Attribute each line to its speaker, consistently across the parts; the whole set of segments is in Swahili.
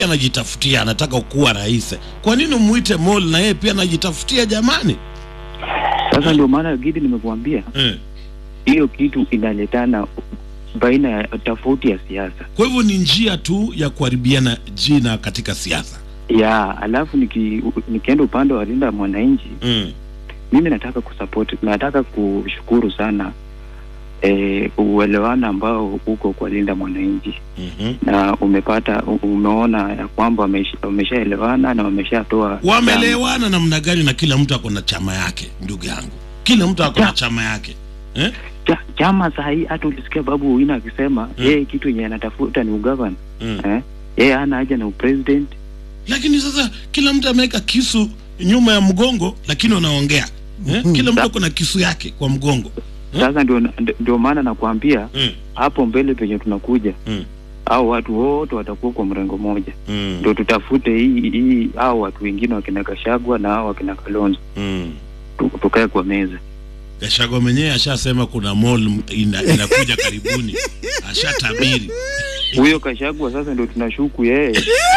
Speaker 1: anajitafutia anataka kuwa rais. Kwa nini muite Mol na yeye pia anajitafutia jamani?
Speaker 2: Sasa ndio maana Gidi nimekuambia
Speaker 1: Eh.
Speaker 2: hiyo kitu inaletana baina ya tofauti ya siasa
Speaker 1: Kwa hivyo ni njia tu ya kuharibiana jina katika siasa.
Speaker 2: ya alafu niki, nikienda upande wa linda mwananchi
Speaker 1: Mm.
Speaker 2: mimi nataka kusupport nataka kushukuru sana eh, uelewano ambao uko kwa linda mwananchi
Speaker 1: Mhm.
Speaker 2: na umepata u- umeona ya kwamba wamesha- wameshaelewana na wameshatoa
Speaker 1: Wamelewana namna gani? Na kila mtu ako na chama yake, ndugu yangu, kila mtu ako na
Speaker 2: Ja.
Speaker 1: chama yake eh?
Speaker 2: cha, chama saa hii hata ulisikia babu Owino akisema
Speaker 1: Mm.
Speaker 2: yeye kitu yenye anatafuta ni ugavana
Speaker 1: mm.
Speaker 2: eh? yeye hana haja na upresident
Speaker 1: Lakini sasa kila mtu ameweka kisu nyuma ya mgongo, lakini wanaongea eh? Kila mtu ako na kisu yake kwa mgongo
Speaker 2: sasa ndio ndio maana nakwambia
Speaker 1: mm.
Speaker 2: hapo mbele penye tunakuja
Speaker 1: Mm.
Speaker 2: au watu wote watakuwa kwa mrengo moja
Speaker 1: Mm.
Speaker 2: ndio tutafute hii hii hao watu wengine wakina Kashagwa na hao wakina Kalonzo
Speaker 1: Mm.
Speaker 2: tu- tukae kwa meza
Speaker 1: Gachagua mwenyewe ashasema kuna mall ina, inakuja karibuni, ashatabiri
Speaker 2: huyo Kashagwa sasa ndio tunashuku yeye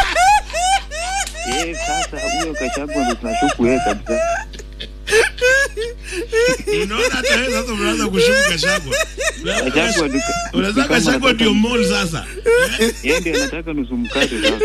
Speaker 2: yeye sasa huyo Kashagwa ndio tunashuku yeye kabisa
Speaker 1: Unaona, hata wewe sasa unaanza kushuku Gachagua.
Speaker 2: Kashagwa ni-
Speaker 1: Unaweza
Speaker 2: ni kama
Speaker 1: Gachagua
Speaker 2: anataka-
Speaker 1: ndio mall sasa.
Speaker 2: yeye ndiye anataka nusu mkate sasa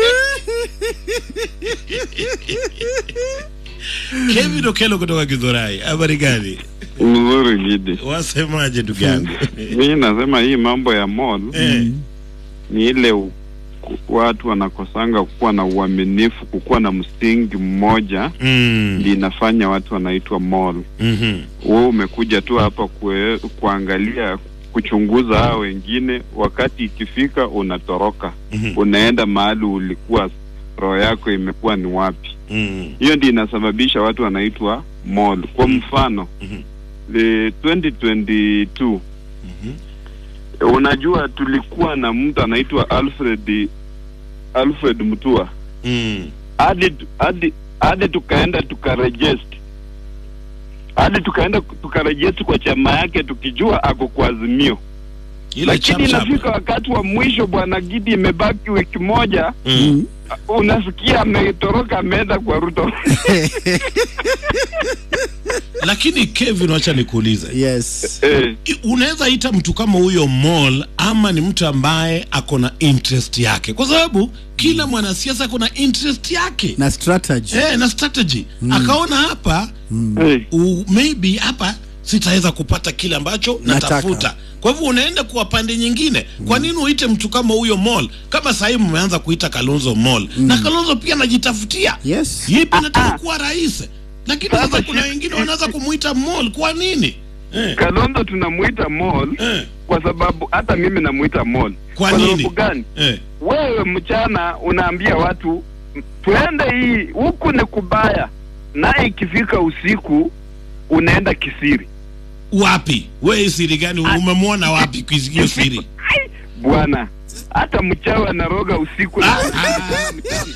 Speaker 1: Kevin Okelo kutoka Githurai, habari gani?
Speaker 3: Mzuri Gidi.
Speaker 1: Wasemaje ndugu yangu?
Speaker 3: Mimi nasema hii mambo ya mall
Speaker 1: Eh,
Speaker 3: ni ile u, ku- watu wanakosanga kukuwa na uaminifu, kukuwa na msingi mmoja
Speaker 1: mm,
Speaker 3: ndio inafanya watu wanaitwa mall.
Speaker 1: mhm,
Speaker 3: Wewe umekuja tu hapa kue, kuangalia kuchunguza hao wengine, wakati ikifika unatoroka,
Speaker 1: mhm,
Speaker 3: unaenda mahali ulikuwa roho yako imekuwa ni wapi.
Speaker 1: mm,
Speaker 3: Hiyo ndio inasababisha watu wanaitwa mall. Kwa
Speaker 1: Mm.
Speaker 3: mfano
Speaker 1: mhm,
Speaker 3: the 2022
Speaker 1: mhm.
Speaker 3: Unajua, tulikuwa na mtu anaitwa Alfred Alfred Mutua
Speaker 1: Mm,
Speaker 3: hadi hadi hadi tukaenda tukarejest hadi tukaenda tukarejest kwa chama yake tukijua ako kwa Azimio,
Speaker 1: ile
Speaker 3: lakini
Speaker 1: chap chap.
Speaker 3: inafika wakati wa mwisho, bwana Gidi, imebaki wiki moja,
Speaker 1: Mm.
Speaker 3: unasikia ametoroka ameenda kwa Ruto.
Speaker 1: Lakini Kevin, wacha nikuulize,
Speaker 4: yes
Speaker 3: eh,
Speaker 1: I- unaweza ita mtu kama huyo mall ama ni mtu ambaye ako na interest yake, kwa sababu kila mwanasiasa ako na interest yake
Speaker 4: na strategy
Speaker 1: eh, na strategy akaona hapa
Speaker 3: eh,
Speaker 1: u, maybe hapa sitaweza kupata kile ambacho
Speaker 4: Nataka.
Speaker 1: natafuta. Kwa hivyo unaenda kwa pande nyingine. Kwa nini uite mtu kama huyo mall? Kama sahii mmeanza kuita Kalonzo mall na Kalonzo pia anajitafutia
Speaker 4: yes
Speaker 1: yipi nataka kuwa rais, lakini sasa kuna wengine wanaweza kumuita mall. Kwa nini eh,
Speaker 3: Kalonzo tunamuita mall
Speaker 1: eh,
Speaker 3: kwa sababu hata mimi namuita mall.
Speaker 1: Kwa
Speaker 3: sababu
Speaker 1: nini?
Speaker 3: gani?
Speaker 1: eh,
Speaker 3: wewe mchana unaambia watu tuende hii huku ni kubaya, na ikifika usiku unaenda kisiri.
Speaker 1: wapi wewe siri gani umemwona wapi hiyo siri?
Speaker 3: Bwana, hata mchawi anaroga usiku na
Speaker 1: Ah, ah,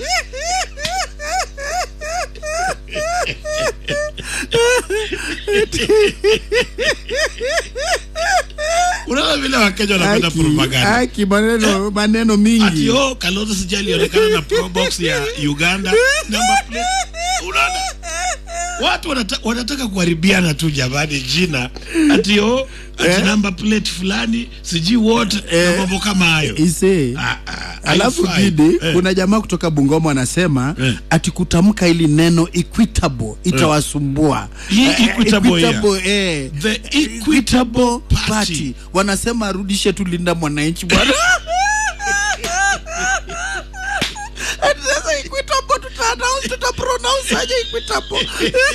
Speaker 1: Unaona vile Wakenya wanapenda
Speaker 4: Aki-
Speaker 1: propaganda.
Speaker 4: aki maneno maneno
Speaker 1: Ati
Speaker 4: mingi
Speaker 1: oh, Kalonzo sija alionekana na pro box ya Uganda number plate. Unaona? Watu wanata, wanataka kuharibiana tu jamani jina. Ati oh, ati
Speaker 4: Eh.
Speaker 1: number plate fulani sijui what na
Speaker 4: Eh.
Speaker 1: mambo kama hayo.
Speaker 4: ise
Speaker 1: Ah, ah,
Speaker 4: alafu
Speaker 1: haifai.
Speaker 4: Gidi,
Speaker 1: Eh.
Speaker 4: kuna jamaa kutoka Bungoma anasema
Speaker 1: Eh.
Speaker 4: ati kutamka ili neno equitable itawasumbua.
Speaker 1: Hii
Speaker 4: Eh,
Speaker 1: equitable
Speaker 4: equitable, eh.
Speaker 1: The Equitable Party.
Speaker 4: Party. Wanasema arudishe tu Linda Mwananchi bwana. Ati Sasa equitable tuta announce tuta pronounce aje equitable?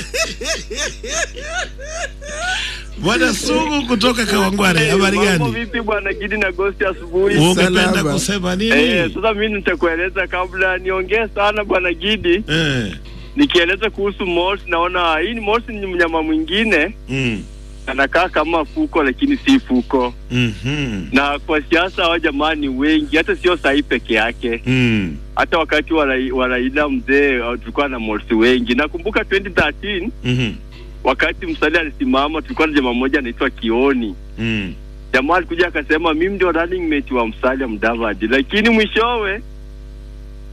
Speaker 1: Bwana Sugu kutoka Kawangware, habari
Speaker 5: Mambo
Speaker 1: gani?
Speaker 5: vipi bwana Gidi na Ghost asubuhi?
Speaker 1: Ungependa
Speaker 4: Salama.
Speaker 1: kusema nini?
Speaker 5: Eh, sasa mimi nitakueleza kabla niongee sana bwana Gidi,
Speaker 1: Eh.
Speaker 5: nikieleza kuhusu mouse, naona hii ni mouse ni mnyama mwingine
Speaker 1: Mm.
Speaker 5: anakaa kama fuko lakini si fuko,
Speaker 1: Mhm.
Speaker 5: na kwa siasa hao jamaa ni wengi, hata sio sahi peke yake.
Speaker 1: Mm.
Speaker 5: Hata wakati wa Rai- wa Raila mzee uh, tulikuwa na mouse wengi. Nakumbuka 2013
Speaker 1: Mhm.
Speaker 5: wakati Musalia alisimama, tulikuwa na jamaa mmoja anaitwa Kioni
Speaker 1: Mm.
Speaker 5: jamaa alikuja akasema mimi ndio running mate wa Musalia Mudavadi, lakini mwishowe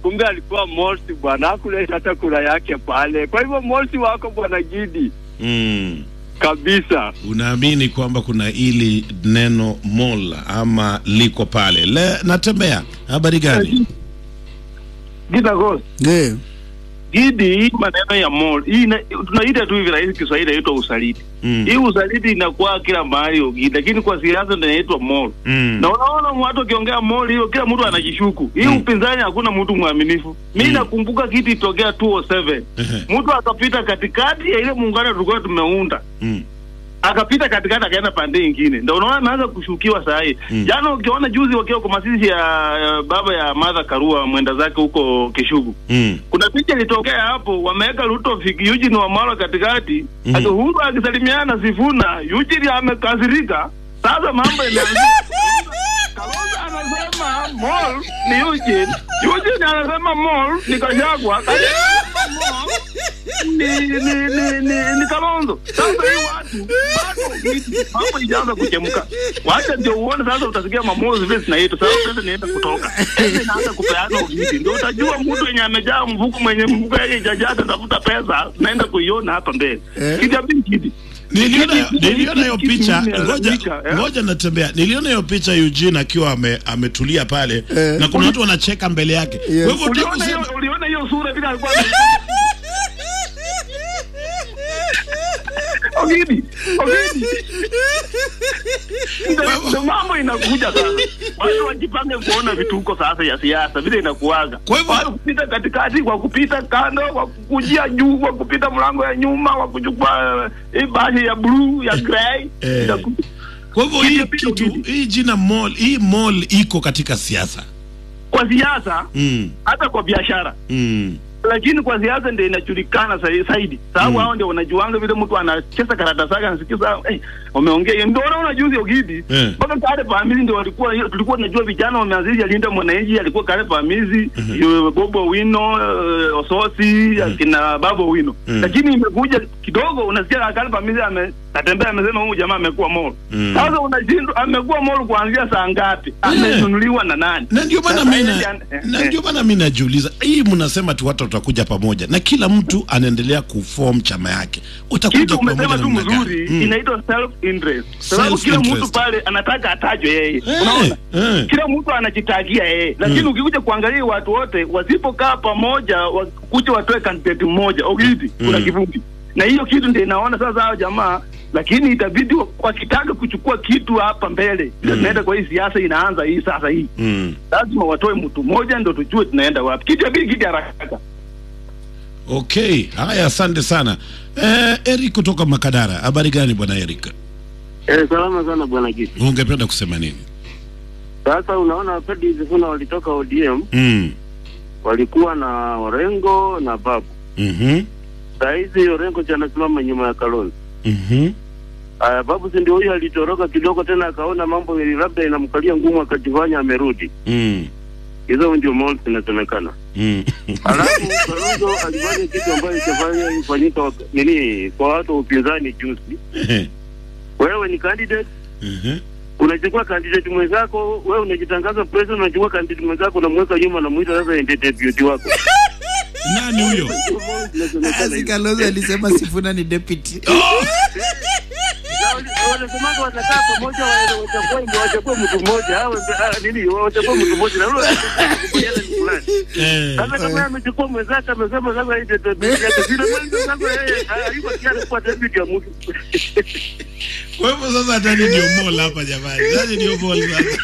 Speaker 5: kumbe alikuwa Morsi bwana, hakuleta hata kura yake pale. Kwa hivyo Morsi wako bwana Gidi
Speaker 1: mm.
Speaker 5: kabisa.
Speaker 1: unaamini kwamba kuna ili neno mol ama liko pale le natembea habari gani
Speaker 6: Gida Ghost.
Speaker 4: Eh,
Speaker 6: Gidi, hii maneno ya mall hii ina- tunaita tu hivi rahisi Kiswahili inaitwa usaliti.
Speaker 1: mm.
Speaker 6: Hii usaliti inakuwa kila mahali Ogidi, lakini kwa siasa ndio inaitwa mall.
Speaker 1: Mm.
Speaker 6: Na unaona watu wakiongea mall hiyo, kila mtu anajishuku. Hii
Speaker 1: Mm.
Speaker 6: upinzani hakuna mtu mwaminifu. Mimi
Speaker 1: Mm.
Speaker 6: nakumbuka kitu itokea 207
Speaker 1: Ehe.
Speaker 6: mtu akapita katikati ya ile muungano tulikuwa tumeunda
Speaker 1: Mm.
Speaker 6: akapita katikati akaenda pande ingine, ndio unaona ameanza kushukiwa saa hii
Speaker 1: Mm.
Speaker 6: jana. Ukiona juzi wakiwa kwa mazishi ya ya baba ya Martha Karua mwenda zake huko Kishugu,
Speaker 1: Mm.
Speaker 6: kuna picha ilitokea hapo, wameweka Ruto fiki Eugene Wamalwa katikati
Speaker 1: Mhm.
Speaker 6: ati Uhuru akisalimiana Sifuna, Eugene amekasirika. Sasa mambo imeanza Kalonzo anasema mall ni Eugene, Eugene anasema mall ni Gachagua, Gachagua mall ni ni ni ni, ni Kalonzo. Sasa hii watu bado hii mambo ijaanza kuchemka. Wacha ndio uone sasa, utasikia mamozi vile zinaitwa sasa. Pesa inaenda kutoka, pesa inaanza kupeana ugiti, ndio utajua mtu mwenye amejaa mfuko, mwenye mfuko yake ijajaa, atafuta pesa, naenda kuiona hapa mbele
Speaker 4: Eh.
Speaker 6: kijamii kidi
Speaker 1: niliona
Speaker 6: Kitu-
Speaker 1: niliona hiyo
Speaker 6: kitu
Speaker 1: picha
Speaker 6: kimeharibika,
Speaker 1: ngoja
Speaker 6: eh?
Speaker 1: ngoja natembea niliona hiyo picha Eugene akiwa ame, ametulia pale
Speaker 4: Eh.
Speaker 1: na kuna watu wanacheka mbele yake
Speaker 4: Yes.
Speaker 1: kwa hivyo unataka
Speaker 6: Uliona hiyo
Speaker 1: kusema
Speaker 6: uliona hiyo sura vile alikuwa ame- Ogidi, Ogidi. Ndio- ndio mambo inakuja sasa. Watu wajipange kuona vituko sasa ya siasa vile inakuaga.
Speaker 1: Kwa hivyo-
Speaker 6: Watu kupita katikati, kwa kupita kando, kwa kukujia juu, kwa kupita mlango ya nyuma, kwa kuchukua eh, hii bashi ya blue ya grey.
Speaker 1: Eh.
Speaker 6: Inaku-
Speaker 1: kwa hivyo hii
Speaker 6: Kitu-
Speaker 1: kitu
Speaker 6: kitu-
Speaker 1: hii jina mall hii mall iko katika siasa
Speaker 6: Kwa siasa
Speaker 1: mm.
Speaker 6: hata kwa biashara
Speaker 1: Mm.
Speaker 6: lakini kwa siasa ndio inajulikana sa- zaidi, sababu
Speaker 1: Mm.
Speaker 6: hao ndio wanajuanga vile mtu anacheza karata zake, anasikiza eh, wameongea hiyo. Ndio unaona juzi Ogidi
Speaker 1: Eh.
Speaker 6: mpaka kale pamizi ndio walikuwa tulikuwa tunajua vijana wameanzisha Linda Mwananchi, alikuwa kale pamizi mm Bobo Wino uh, Ososi akina Babo Wino
Speaker 1: Mhm.
Speaker 6: lakini imekuja kidogo, unasikia kale pamizi ame atembea amesema huyu jamaa amekuwa mall.
Speaker 1: Mhm.
Speaker 6: Sasa unashindwa amekuwa mall kuanzia saa ngapi? Amenunuliwa na nani?
Speaker 1: na ndio maana
Speaker 6: Sasa
Speaker 1: mimi
Speaker 6: yeye
Speaker 1: na-
Speaker 6: ndiye-
Speaker 1: na
Speaker 6: eh,
Speaker 1: ndio maana mimi najiuliza hii mnasema tu watu watakuja pamoja na kila mtu anaendelea kuform chama yake utakuja
Speaker 6: kitu
Speaker 1: pamoja
Speaker 6: umesema tu
Speaker 1: namna gani?
Speaker 6: mzuri
Speaker 1: Mm.
Speaker 6: inaitwa self interest sababu kila
Speaker 1: Self-interest.
Speaker 6: mtu pale anataka atajwe yeye
Speaker 1: Eh,
Speaker 6: unaona
Speaker 1: eh.
Speaker 6: kila mtu anajitagia yeye lakini
Speaker 1: Mm.
Speaker 6: ukikuja kuangalia watu wote wasipokaa pamoja wakuja watoe candidate mmoja ogidi kuna
Speaker 1: Mm.
Speaker 6: kivumbi na hiyo kitu ndio inaona sasa hao jamaa lakini itabidi wa- wakitaka kuchukua kitu hapa mbele
Speaker 1: Mm.
Speaker 6: tunaenda kwa hii siasa inaanza hii sasa hii
Speaker 1: Mm.
Speaker 6: lazima watoe mtu mmoja ndo tujue tunaenda wapi kitu abidi kiti haraka
Speaker 1: Okay, haya, asante sana eh, Eric kutoka Makadara. Habari gani bwana Eric?
Speaker 7: Eh, salama sana bwana Giti.
Speaker 1: Ungependa kusema nini?
Speaker 7: Sasa unaona Fred Sifuna walitoka ODM,
Speaker 1: Mm.
Speaker 7: walikuwa na Orengo na Babu.
Speaker 1: Mhm.
Speaker 7: Saa hizi Orengo ndiye anasimama nyuma ya Kalonzo.
Speaker 1: Mhm.
Speaker 7: Aya, Babu si ndio huyo alitoroka kidogo tena akaona mambo labda inamkalia ngumu akajifanya amerudi.
Speaker 1: Mm.
Speaker 7: Hizo ndio malls zinasemekana.
Speaker 1: Mm.
Speaker 7: Alafu Kalonzo alifanya kitu ambayo itafanya ifanyika wak- nini kwa watu wa upinzani juzi. Wewe ni candidate
Speaker 1: Mhm.
Speaker 7: unachukua candidate mwenzako, wewe unajitangaza president, unachukua candidate mwenzako unamweka nyuma, namuita sasa ndiye deputy wako.
Speaker 1: Nani huyo?
Speaker 4: Asi Kalonzo alisema Sifuna ni deputy.
Speaker 7: wanasemaga watakaa pamoja, wa- wachague wachague mtu mmoja, hao ah, nini, wachague mtu mmoja na yule kubaliana ni fulani.
Speaker 1: Eh.
Speaker 7: Sasa kama yeye amechukua mwenzake amesema sasa yeye ndio deputy yake, vile mwanzo sasa yeye hayuko tayari kuwa deputy ya mtu.
Speaker 1: Kwa hivyo sasa ndani ndio mall hapa jamani. Ndani ndio mall sasa.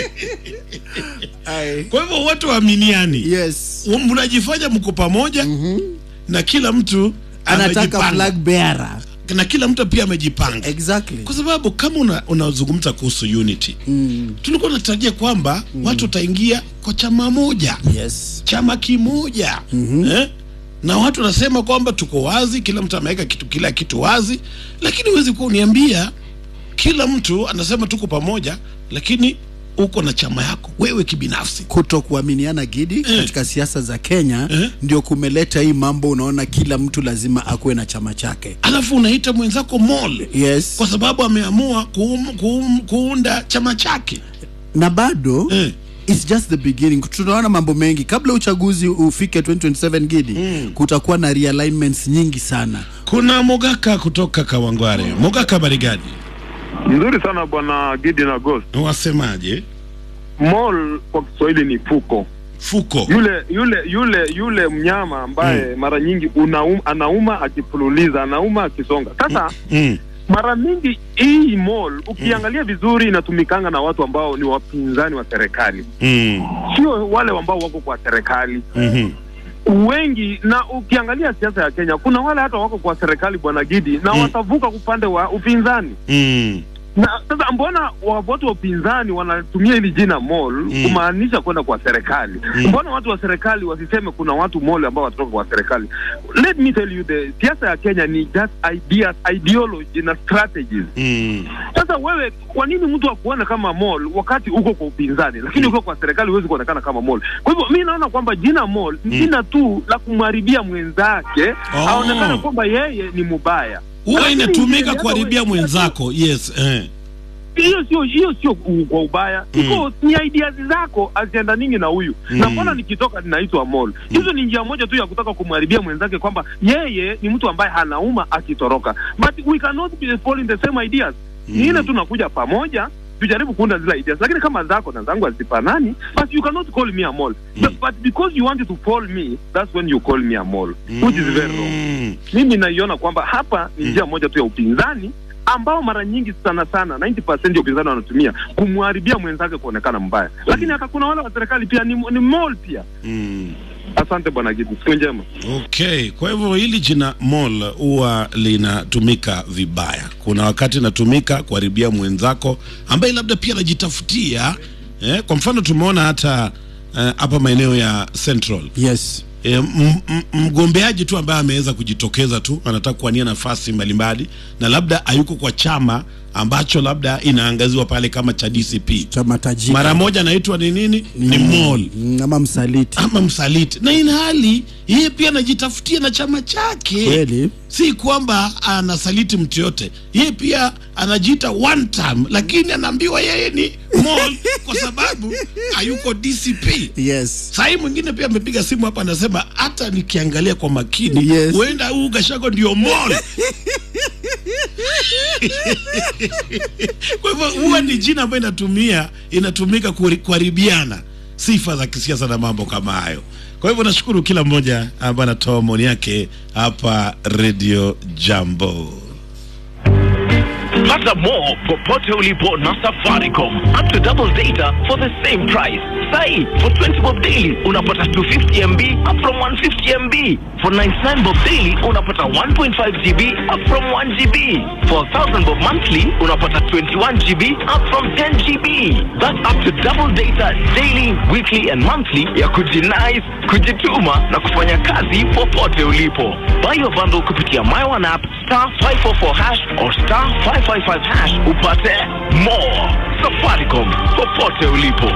Speaker 4: Ai.
Speaker 1: Kwa hivyo watu waaminiani.
Speaker 4: Yes.
Speaker 1: Mnajifanya mko pamoja na kila mtu
Speaker 4: Anataka
Speaker 1: amejipanga.
Speaker 4: flag bearer.
Speaker 1: na kila mtu pia amejipanga.
Speaker 4: Exactly.
Speaker 1: Kwa sababu kama una- unazungumza kuhusu unity,
Speaker 4: Mm.
Speaker 1: tulikuwa tunatarajia kwamba watu wataingia kwa chama moja.
Speaker 4: Yes.
Speaker 1: chama kimoja eh? na watu wanasema kwamba tuko wazi, kila mtu ameweka kitu kila kitu wazi, lakini huwezi kuwa uniambia kila mtu anasema tuko pamoja, lakini uko na chama yako wewe kibinafsi.
Speaker 4: kuto kuaminiana gidi katika siasa za Kenya
Speaker 1: Eh.
Speaker 4: ndio kumeleta hii mambo. Unaona, kila mtu lazima akuwe na chama chake.
Speaker 1: Alafu unaita mwenzako mole
Speaker 4: Yes.
Speaker 1: kwa sababu ameamua kuum, kuum, kuunda chama chake
Speaker 4: na bado
Speaker 1: eh.
Speaker 4: it's just the beginning tunaona mambo mengi kabla uchaguzi ufike 2027 gidi mm. kutakuwa na realignments nyingi sana
Speaker 1: kuna mogaka kutoka kawangware mogaka barigadi
Speaker 6: Nzuri sana bwana Gidi na Ghost.
Speaker 1: wasemaje
Speaker 6: Mall kwa Kiswahili ni fuko.
Speaker 1: fuko
Speaker 6: Yule yule yule yule mnyama ambaye mara nyingi unaum, anauma akifululiza, anauma akisonga. Sasa
Speaker 1: mm.
Speaker 6: mara mingi hii mall ukiangalia vizuri inatumikanga na watu ambao ni wapinzani wa serikali,
Speaker 1: Mm.
Speaker 6: sio wale ambao wako kwa serikali
Speaker 1: Mhm.
Speaker 6: wengi. Na ukiangalia siasa ya Kenya, kuna wale hata wako kwa serikali bwana Gidi, na
Speaker 1: Mm.
Speaker 6: watavuka upande wa upinzani
Speaker 1: Mm.
Speaker 6: na sasa mbona wa- watu wa upinzani wanatumia hili jina mall
Speaker 1: Mm.
Speaker 6: kumaanisha kwenda kwa serikali
Speaker 1: Mm.
Speaker 6: mbona watu wa serikali wasiseme kuna watu mall ambao watatoka kwa serikali let me tell you the siasa ya kenya ni just ideas ideology na strategies
Speaker 1: Mm.
Speaker 6: sasa wewe kwa nini mtu akuone kama mall wakati uko kwa upinzani lakini uko kwa serikali huwezi kuonekana kama mall kwa hivyo mi naona kwamba jina mall ni
Speaker 1: Mm.
Speaker 6: jina tu la kumharibia mwenzake
Speaker 1: Oh.
Speaker 6: aonekane kwamba yeye ni mubaya
Speaker 1: huwa
Speaker 6: Lakini
Speaker 1: inatumika
Speaker 6: hata
Speaker 1: kuharibia
Speaker 6: wewe-
Speaker 1: mwenzako yes eh.
Speaker 6: hiyo sio hiyo sio u- kwa ubaya
Speaker 1: Mm.
Speaker 6: iko ni ideas zako azienda ningi na huyu
Speaker 1: Mm.
Speaker 6: na mbona nikitoka ninaitwa mall hizo ni njia moja tu ya kutaka kumharibia mwenzake kwamba yeye ni mtu ambaye hanauma akitoroka but we cannot be following the same ideas ni ile tu nakuja pamoja tujaribu kuunda zile ideas lakini kama zako na zangu hazifanani but you cannot call me a mall but, but because you wanted to call me that's when you call me a mall which is very wrong
Speaker 1: Mm.
Speaker 6: mimi naiona kwamba hapa ni njia moja tu ya upinzani ambao mara nyingi sana sana 90% ya upinzani wanatumia kumharibia mwenzake kuonekana mbaya, lakini hata kuna wale wa serikali pia ni, ni mall pia.
Speaker 1: Mm.
Speaker 6: Asante bwana Gidi, siku njema.
Speaker 1: Okay, kwa hivyo hili jina mall huwa linatumika vibaya. Kuna wakati inatumika kuharibia mwenzako ambaye labda pia anajitafutia eh, kwa mfano tumeona hata eh, hapa maeneo ya Central
Speaker 4: yes
Speaker 1: E, m- m- mgombeaji tu ambaye ameweza kujitokeza tu anataka kuwania nafasi mbalimbali na labda hayuko kwa chama ambacho labda inaangaziwa pale kama cha DCP,
Speaker 4: cha matajiri
Speaker 1: mara moja anaitwa ni nini? Ni mall
Speaker 4: Mm, ama msaliti
Speaker 1: ama msaliti, na ina hali yeye pia anajitafutia na chama chake
Speaker 4: kweli
Speaker 1: si kwamba anasaliti mtu yote, yeye pia anajiita one term, lakini anaambiwa yeye ni mall kwa sababu hayuko DCP.
Speaker 4: yes
Speaker 1: Sahii mwingine pia amepiga simu hapa, anasema hata nikiangalia kwa makini
Speaker 4: Yes.
Speaker 1: huenda huu Gachagua ndio mall. kwa hivyo huwa ni jina ambayo inatumia inatumika kuhari- kuharibiana sifa za kisiasa na mambo kama hayo. Kwa hivyo nashukuru kila mmoja ambaye anatoa maoni yake hapa Radio Jambo.
Speaker 8: Pata more popote ulipo na Safaricom. Up to double data for the same price. Sai, for 20 bob daily unapata 250 MB up from 150 MB. For 99 bob daily unapata 1.5 GB up from 1 GB. For 1000 bob monthly unapata 21 GB up from 10 GB. That's up to double data daily, weekly and monthly ya kujinais, kujituma na kufanya kazi popote ulipo. Buy your bundle kupitia My One app star 544 hash or star 555 hash upate more. Safaricom popote ulipo.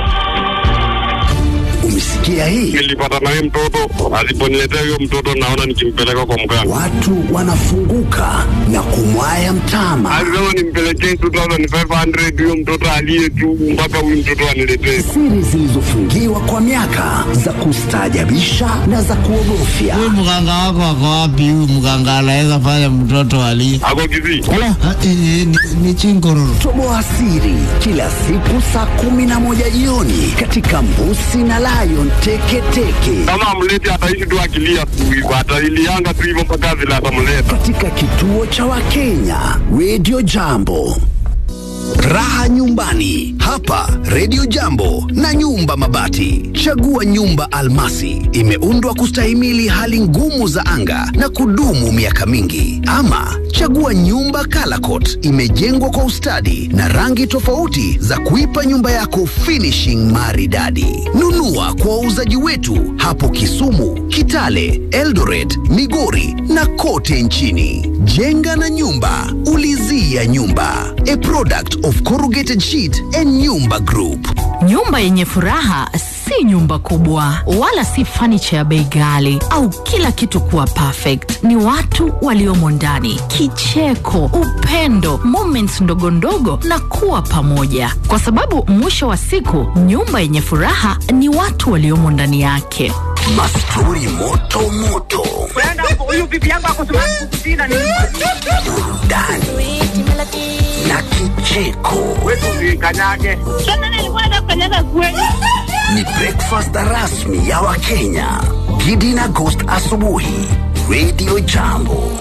Speaker 9: Umesikia hii?
Speaker 7: Nilipata naye mtoto, aliponiletea huyo mtoto naona nikimpeleka kwa mganga.
Speaker 9: Watu wanafunguka na kumwaya mtama.
Speaker 7: Alisema nimpelekee 2500 huyo mtoto aliye tu mpaka huyu mtoto aniletee.
Speaker 9: Siri zilizofungiwa kwa miaka za kustaajabisha na za kuogofya.
Speaker 10: Huyu mganga wako ako wapi? Huyu mganga anaweza fanya mtoto ali
Speaker 7: Ako Kisii.
Speaker 10: Ah, eh, eh, ni, ni chingororo.
Speaker 9: Toboa siri kila siku saa kumi na moja jioni katika Mbusi na Lion Teketeke
Speaker 7: Kama amleti ataishi tu akilia tu hivyo, atailianga tu hivyo mpaka vile atamleta.
Speaker 9: katika kituo cha Wakenya Radio Jambo. Raha nyumbani hapa Radio Jambo na nyumba mabati. Chagua nyumba almasi, imeundwa kustahimili hali ngumu za anga na kudumu miaka mingi. Ama chagua nyumba Calacot, imejengwa kwa ustadi na rangi tofauti za kuipa nyumba yako finishing maridadi. Nunua kwa wauzaji wetu hapo Kisumu, Kitale, Eldoret, Migori na kote nchini. Jenga na nyumba, ulizia nyumba. A product of Corrugated Sheet and Nyumba Group.
Speaker 11: Nyumba yenye furaha si si nyumba kubwa wala si fanicha ya bei ghali au kila kitu kuwa perfect. Ni watu waliomo ndani, kicheko, upendo, moments ndogo ndogo na kuwa pamoja, kwa sababu mwisho wa siku nyumba yenye furaha ni watu waliomo ndani yake.
Speaker 9: Mastori moto moto,
Speaker 12: huyu bibi yangu akusema kukusina ni
Speaker 9: burudani na kicheko.
Speaker 12: kanyage. Sasa nilikuwa nakanyaga kweli.
Speaker 9: Ni breakfast rasmi ya Wakenya. Gidi na Ghost asubuhi, Radio Jambo.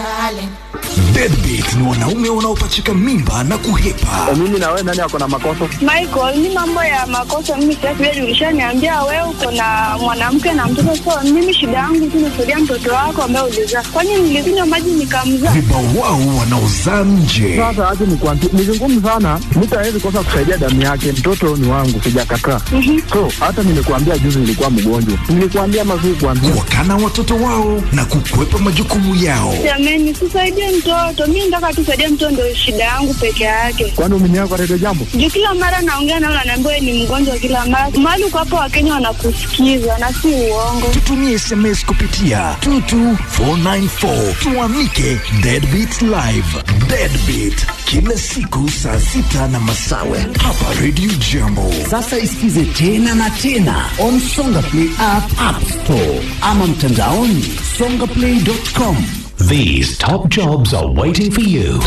Speaker 13: Deadbeat ni wanaume wanaopachika mimba na kuhepa.
Speaker 6: Mimi na wewe nani ako na makosa?
Speaker 14: Michael, ni mambo ya makosa mimi sitaki wewe ulishaniambia wewe uko na mwanamke na mtoto so mimi shida yangu tu nisaidia mtoto wako ambaye ulizaa. Kwani nilikunywa maji nikamzaa?
Speaker 13: Vibawao wanaozaa nje.
Speaker 6: Sasa acha nikwambie, ni vigumu sana, mtu hawezi kosa kusaidia damu yake. Mtoto ni wangu, sijakataa. So hata nimekuambia juzi nilikuwa mgonjwa, nilikuambia mazuri kuambia
Speaker 13: Wakana watoto wao na kukwepa majukumu yao.
Speaker 14: Jamani, sisaidie mtoto. Mimi nataka tu saidie mtoto ndio shida yangu peke yake.
Speaker 6: kwani umeniaga kwa redio jambo.
Speaker 14: Juu kila mara naongea nao naambiwa wewe ni mgonjwa kila mara. Mahali uko hapo Wakenya wanakusikiza na si uongo.
Speaker 13: Tutumie SMS kupitia 22494 tuamike Deadbeat Live. Deadbeat kila siku saa sita na masawe hapa Radio Jambo.
Speaker 9: Sasa isikize tena na tena on Songa Play app, app store ama mtandaoni songaplay.com.
Speaker 15: These top jobs are waiting for you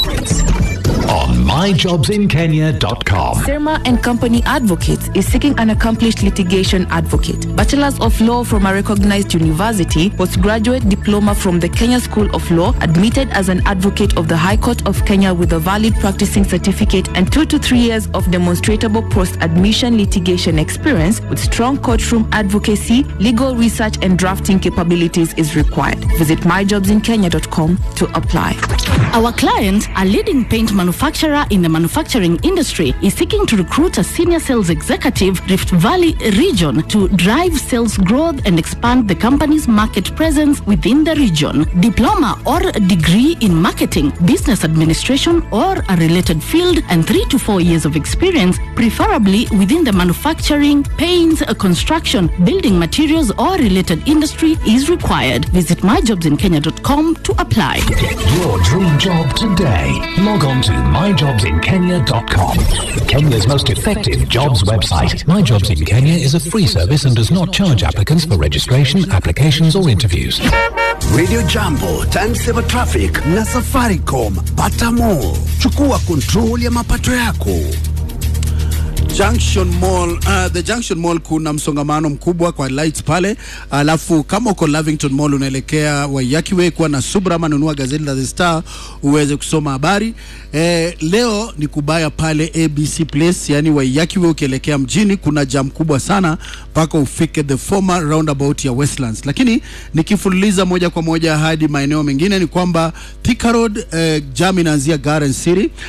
Speaker 15: on myjobsinkenya.com.
Speaker 16: Serma and Company Advocates is seeking an accomplished litigation advocate, bachelor's of law from a recognized university, postgraduate diploma from the Kenya School of Law, admitted as an advocate of the High Court of Kenya with a valid practicing certificate and 2 to 3 years of demonstrable post-admission litigation experience with strong courtroom advocacy, legal research and drafting capabilities is required. Visit myjobsinkenya.com to apply.
Speaker 11: Our client, a leading paint manufacturer in the manufacturing industry, is seeking to recruit a senior sales executive Rift Valley region to drive sales growth and expand the company's market presence within the region. Diploma or degree in marketing, business administration, or a related field, and three to four years of experience, preferably within the manufacturing, paints, construction, building materials, or related industry, is required. Visit myjobsinkenya.com to apply.
Speaker 15: Get your dream job today. Log on to myjobsinkenya.com. Kenya's most effective jobs website. My Jobs in Kenya is a free service and does not charge applicants for registration, applications, or interviews.
Speaker 9: Radio Jambo, Timesaver Traffic na Safaricom. Pata more. Chukua control ya mapato yako.
Speaker 4: Junction Mall, uh, the Junction Mall kuna msongamano mkubwa kwa lights pale, alafu kama uko Lavington Mall unaelekea Waiyaki Way kuwa na Subra ama nunua gazeti la The Star uweze kusoma habari. Eh, leo ni kubaya pale ABC Place, yani Waiyaki Way ukielekea mjini kuna jam kubwa sana mpaka ufike the former roundabout ya Westlands. Lakini nikifululiza moja kwa moja hadi maeneo mengine ni kwamba Thika Road eh, jam inaanzia Garden City